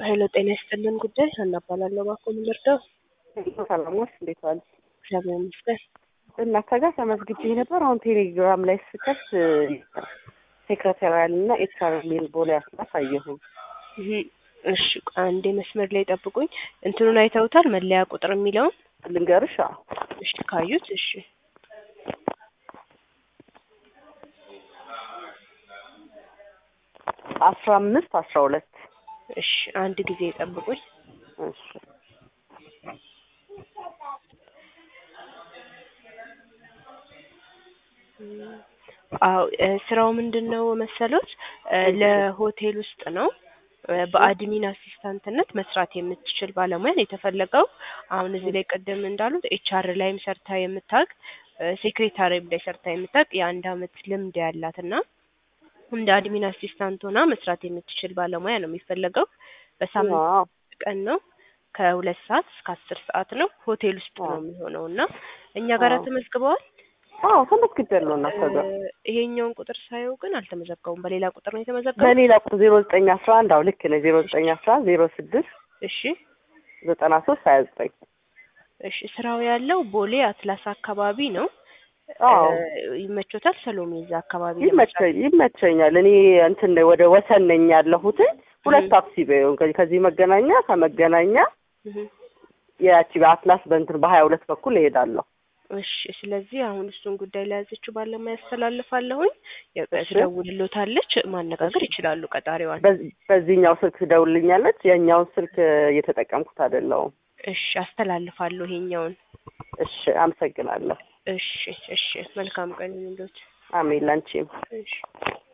ሄሎ ጤና ይስጥልን ጉዳይ ሀና እባላለሁ። እባክዎ ምን ልርዳው? ሰላሞች እንዴት ዋሉ? እግዚአብሔር ይመስገን። እናንተ ጋር ተመዝግቤ ነበር። አሁን ቴሌግራም ላይ ስከት ሴክሬታሪያል እና ኤችአር የሚል ቦሌ አስላስ አየሁኝ። እህ፣ እሺ አንዴ መስመር ላይ ጠብቁኝ። እንትኑን አይተውታል? መለያ ቁጥር የሚለውን ልንገርሽ? አዎ እሺ፣ ካዩት እሺ አስራ አምስት አስራ ሁለት እሺ፣ አንድ ጊዜ ጠብቁኝ። እሺ አዎ እ ስራው ምንድን ነው መሰሎት? እ ለሆቴል ውስጥ ነው እ በአድሚን አሲስታንትነት መስራት የምትችል ባለሙያን የተፈለገው። አሁን እዚህ ላይ ቅድም እንዳሉት ኤችአር ላይም ሰርታ የምታውቅ ሴክሬታሪም ላይ ሰርታ የምታውቅ የአንድ አመት ልምድ ያላት እና እንደ አድሚን አሲስታንት ሆና መስራት የምትችል ባለሙያ ነው የሚፈለገው። በሳምንት ዋው ቀን ነው ከሁለት ሰዓት እስከ አስር ሰዓት ነው። ሆቴል ውስጥ ነው የሚሆነው እና እኛ ጋር ዋው። ተመዝግበዋል። አዎ ተመዝግቤያለሁ። እናንተ ጋር እ ይሄኛውን ቁጥር ሳየው ግን አልተመዘገቡም። በሌላ ቁጥር ነው የተመዘገቡት። በሌላ ቁጥር ዜሮ ዘጠኝ አስራ አንድ አዎ ልክ ነህ። ዜሮ ዘጠኝ አስራ አንድ ዜሮ ስድስት እሺ ዘጠና ሶስት ሀያ ዘጠኝ እሺ ስራው ያለው ቦሌ አትላስ አካባቢ ነው። አዎ እ ይመቾታል? ሰሎሜ እዛ አካባቢ ይመቸኝ ይመቸኛል። እኔ እንትን ነኝ ወደ ወሰን ነኝ ያለሁት ሁለት ታክሲ በይው ከዚህ ከዚህ መገናኛ ከመገናኛ እህ ያቺ በአትላስ በእንትን በሀያ ሁለት በኩል እሄዳለሁ። እሺ ስለዚህ አሁን እሱን ጉዳይ ለያዘችው ባለሙያ ያስተላልፋለሁኝ። የ- እሺ። ትደውልሎታለች፣ ማነጋገር ይችላሉ ቀጣሪዋን። በዚህ- በዚህኛው ስልክ ትደውልልኛለች። የኛውን ስልክ እየተጠቀምኩት አይደለሁም። እሺ አስተላልፋለሁ ይሄኛውን። እሺ አመሰግናለሁ። እሺ እሺ መልካም ቀን ይሁንልዎት። አሜን ላንቺም። እሺ